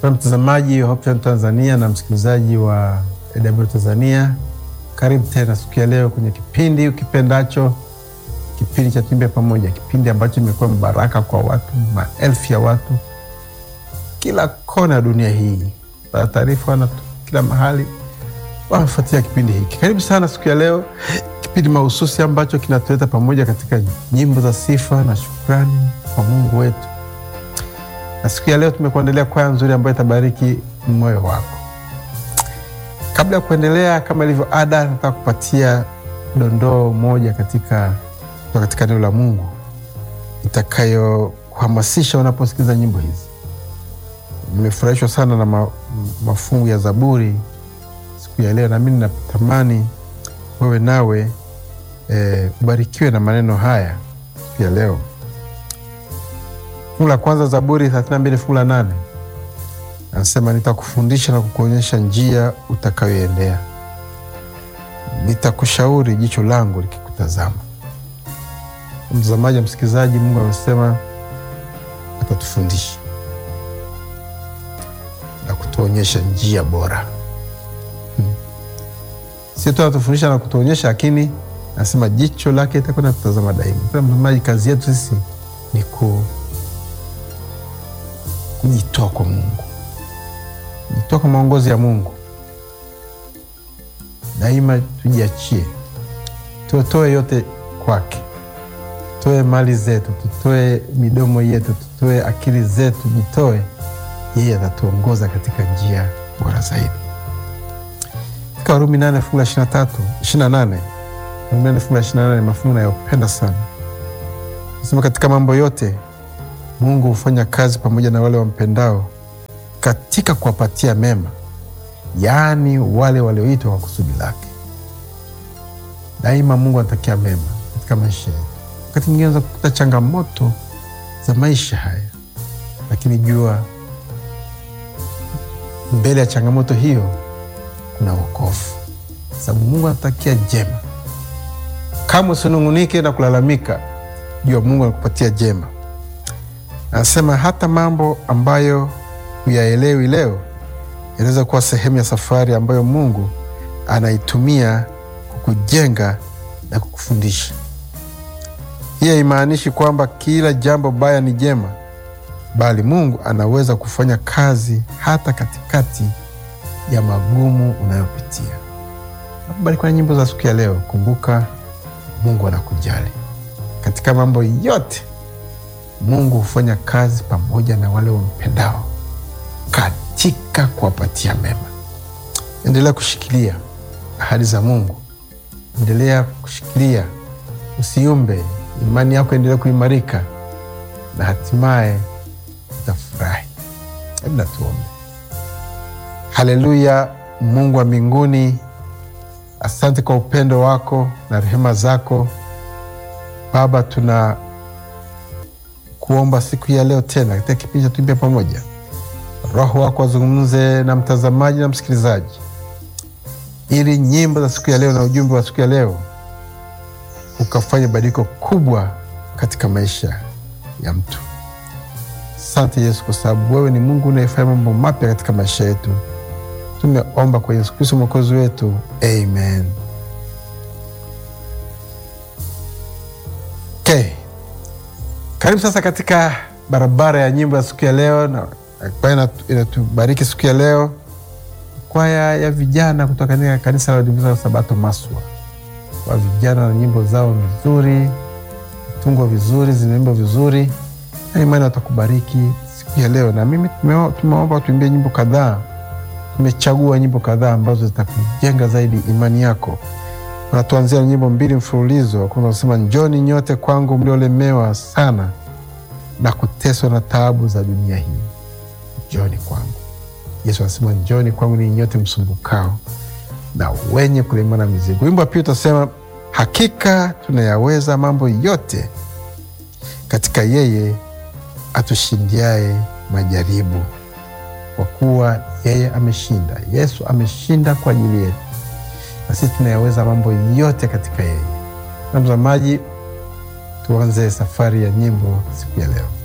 Kwa mtazamaji wa Hope Channel Tanzania na msikilizaji wa AW Tanzania, karibu tena siku ya leo kwenye kipindi ukipendacho, kipindi cha Tuimbe Pamoja, kipindi ambacho imekuwa mbaraka kwa watu, maelfu ya watu kila kona ya dunia hii, para taarifa wana kila mahali wanafuatia kipindi hiki. Karibu sana siku ya leo, kipindi mahususi ambacho kinatuleta pamoja katika nyimbo za sifa na shukrani kwa Mungu wetu na siku ya leo tumekuandalia kwaya nzuri ambayo itabariki moyo wako. Kabla ya kuendelea, kama ilivyo ada, nataka kupatia dondoo moja katika katika neno la Mungu itakayokuhamasisha unaposikiliza nyimbo hizi. Nimefurahishwa sana na ma, mafungu ya Zaburi siku ya leo, nami ninatamani wewe nawe e, ubarikiwe na maneno haya siku ya leo. Fungu la kwanza Zaburi 32 fungu la nane anasema, nitakufundisha na kukuonyesha njia utakayoendea, nitakushauri jicho langu likikutazama. Mtazamaji wa msikilizaji, Mungu amesema atatufundisha na kutuonyesha njia bora hmm. Sio tu anatufundisha na kutuonyesha, lakini anasema jicho lake itakuwa na kutazama daima. Mtazamaji, kazi yetu sisi ni ku kujitoa kwa Mungu, kujitoa kwa maongozi ya Mungu daima. Tujiachie, tutoe yote kwake, tutoe mali zetu, tutoe midomo yetu, tutoe akili zetu, jitoe. Yeye atatuongoza katika njia bora zaidi. Katika Warumi nane fungu la ishirini na tatu ishirini na nane Warumi nane fungu la ishirini na nane mafungu nayopenda sana, nasema katika mambo yote Mungu hufanya kazi pamoja na wale wampendao katika kuwapatia mema, yaani wale walioitwa kwa kusudi lake. Daima Mungu anatakia mema katika maisha yetu. Wakati mwingine unaweza kukuta changamoto za maisha haya, lakini jua mbele ya changamoto hiyo kuna wokovu, sababu Mungu anatakia jema. Kama usinung'unike na kulalamika, jua Mungu anakupatia jema. Anasema hata mambo ambayo huyaelewi leo yanaweza kuwa sehemu ya safari ambayo Mungu anaitumia kukujenga na kukufundisha. Hii haimaanishi kwamba kila jambo baya ni jema, bali Mungu anaweza kufanya kazi hata katikati ya magumu unayopitia. Nakubariki na nyimbo za siku ya leo. Kumbuka, Mungu anakujali katika mambo yote. Mungu hufanya kazi pamoja na wale wampendao katika kuwapatia mema. Endelea kushikilia ahadi za Mungu, endelea kushikilia, usiumbe. Imani yako endelea kuimarika na hatimaye utafurahi. Hebu na tuombe. Haleluya! Mungu wa mbinguni, asante kwa upendo wako na rehema zako Baba, tuna kuomba siku ya leo tena katika kipindi cha Tuimbe Pamoja, Roho wako wazungumze na mtazamaji na msikilizaji, ili nyimbo za siku ya leo na ujumbe wa siku ya leo ukafanya badiliko kubwa katika maisha ya mtu. Asante Yesu, kwa sababu wewe ni Mungu unayefanya mambo mapya katika maisha yetu. Tumeomba kwa Yesu Kristo mwokozi wetu, amen. Okay. Karibu sasa katika barabara ya nyimbo ya siku ya leo, na kwaya inatubariki siku ya leo, kwaya ya vijana kutoka katika kanisa la Waadventista wa Sabato Maswa. Kwa vijana na nyimbo zao nzuri, tungwa vizuri, zinaimba vizuri, na imani watakubariki siku ya leo. Na mimi tumeomba tuimbie nyimbo kadhaa, tumechagua nyimbo kadhaa ambazo zitakujenga zaidi imani yako. Natuanzia na nyimbo mbili mfululizo. Kwanza nasema njoni nyote kwangu mliolemewa sana na kuteswa na taabu za dunia hii, njoni kwangu. Yesu anasema njoni kwangu ninyi nyote msumbukao na wenye kulemewa na mizigo. Wimbo wa pili utasema hakika tunayaweza mambo yote katika yeye atushindiaye majaribu, kwa kuwa yeye ameshinda. Yesu ameshinda kwa ajili yetu na sisi tunayaweza mambo yote katika yeye. Na mtazamaji, tuanze safari ya nyimbo siku ya leo.